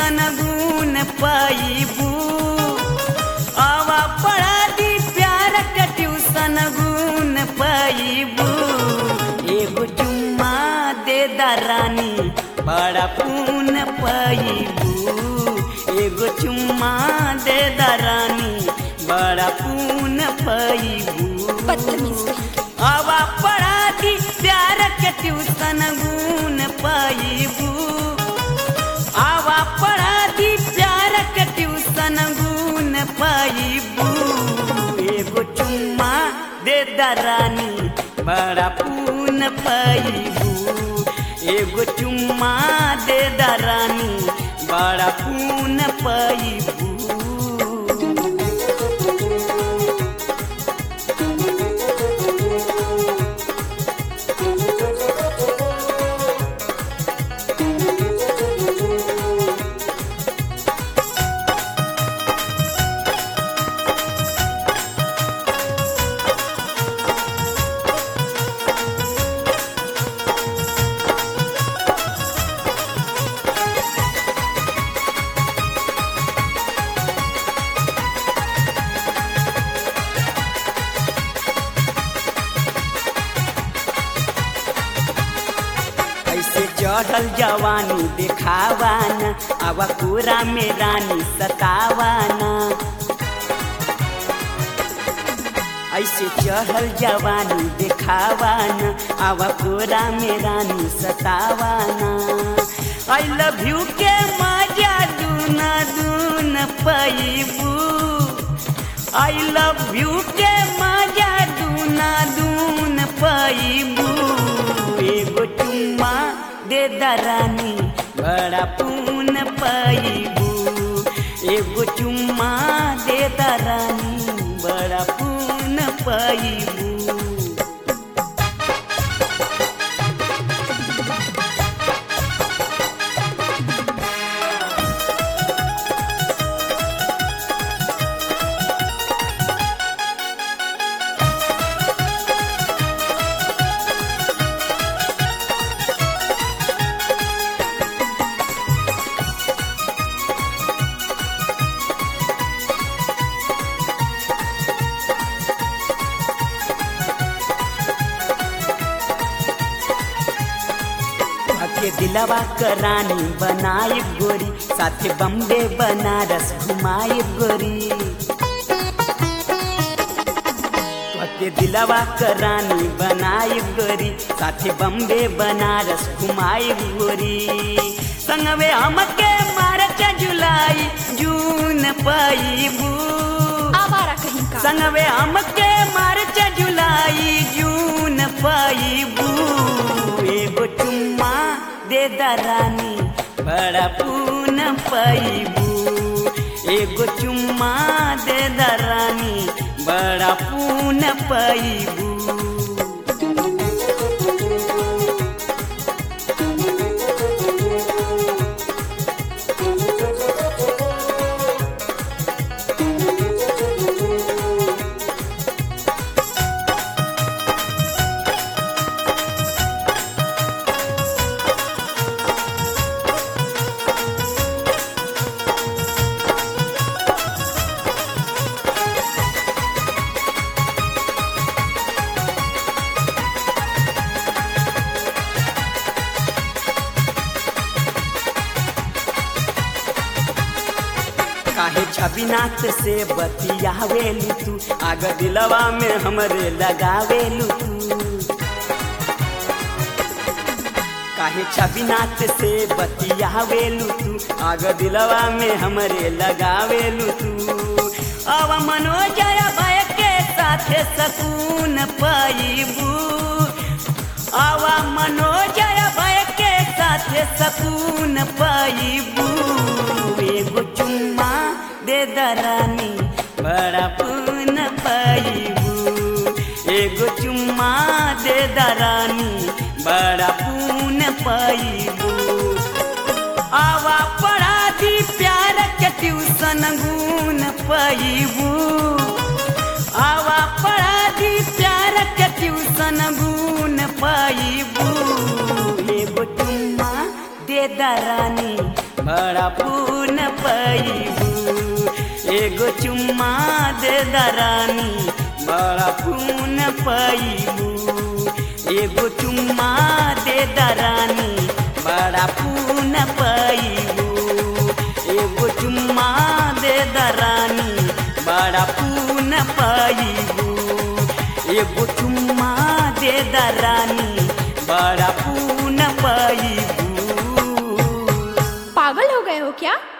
Tuition गुण पाइबू आवा पढ़ा दी प्यार के ट्यूशन गुण पाइबू एगो चुम्मा दे दरानी बड़ा पून पाइबू एगो चुम्मा दे दरानी बड़ा पून पाइबू बदतमीज कहीं के। आवा पढ़ा दी प्यार के ट्यूशन गुण पाइबू आवा पढ़ा दी प्यार के ट्यूशन गुण पाइबू एगो चुम्मा दे दरानी बड़ा पून पाइबू एगो चुम्मा दे दरानी बड़ा पून पाइबू ऐसे चढ़ल जवानी देखावाना आवा पूरा में रानी सतावाना ऐसे चढ़ल जवानी देखावाना आवा पूरा में रानी सतावाना आई लव यू के मजा दूना दून पैबू आई लव यू के मजा दूना दून पैबू एगो चुम्मा दे दरानी बड़ा पून पैबू एगो चुम्मा दे दरानी बड़ा पून पैबू के दिलवा करानी बनाई गोरी साथे बम्बे बनारस घुमाई गोरी के दिलवा करानी बनाई गोरी साथे बम्बे बनारस घुमाई गोरी संगवे हमके मार्च जुलाई जून पाइबू आवारा कहीं का संगवे हमके मार्च जुलाई जून पाइबू एगो चुम्मा दे दरानी बड़ा पून पाइबू एगो चुम्मा दे दरानी बड़ा पून पाइबू काहे छबिनाथ से बतियावेलू तू आग दिलवा में हमरे लगावेलू तू काहे छबिनाथ से बतियावेलू तू आग दिलवा में हमरे लगावेलू तू अब मनोजय भय के साथे सकून पाइबू आवा मनोजय भय के साथे सकून पाइबू एगो चुम्मा दे दरानी बड़ा पून पाइबू एगो चुम्मा दे दरानी बड़ा पून पाइबू आवा पढ़ा दी प्यार के ट्यूशन गुण पाइबू आवा पढ़ा दी प्यार के ट्यूशन गुण पाइबू एगो चुम्मा दे दरानी बड़ा पून पैबू एगो चुम्मा दे दरानी बड़ा पून पैबू एगो चुम्मा दे दरानी बड़ा पून पैबू एगो चुम्मा दे दरानी बड़ा पून पैबू एगो चुम्मा दे दरानी बड़ा पून पैबू पागल हो गए हो क्या